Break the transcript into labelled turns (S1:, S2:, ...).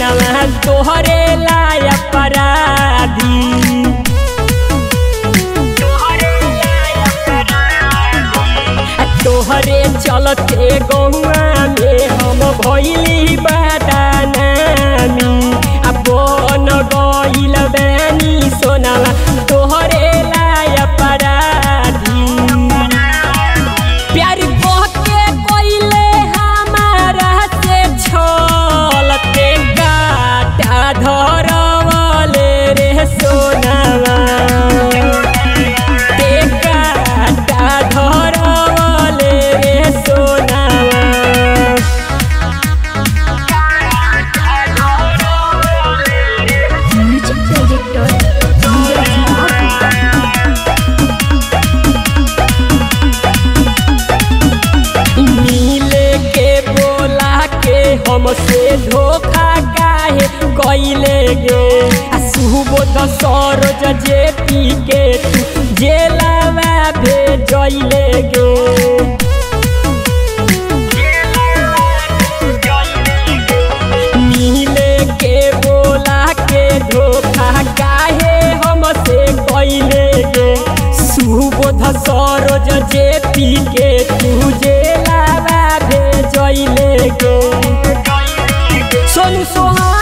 S1: सोनावा तोहरे लाय अपराधी आ तोहरे चलते गौआ में हम भैली बादानामी आ बन गइल बानी सोनावा तोहरे लाय अपराधी प्यार कहके कोइले हमारा से छलते काटा धरवले रे सोनावा ते काटा धरवले रे सोनावा
S2: म्यूजिक डायरेक्टर नीरज महाकुमा
S1: मिले के बोला के हमसे धोखा काहे कइले गे आ सुबोध सरोज जे पी के तू जेलावा भेजइले गे मिले के बोला के धोखा काहे हमसे कइले गे सुबोध सरोज जे पी के तू जेलावा भेजइले गे सोनू सोहा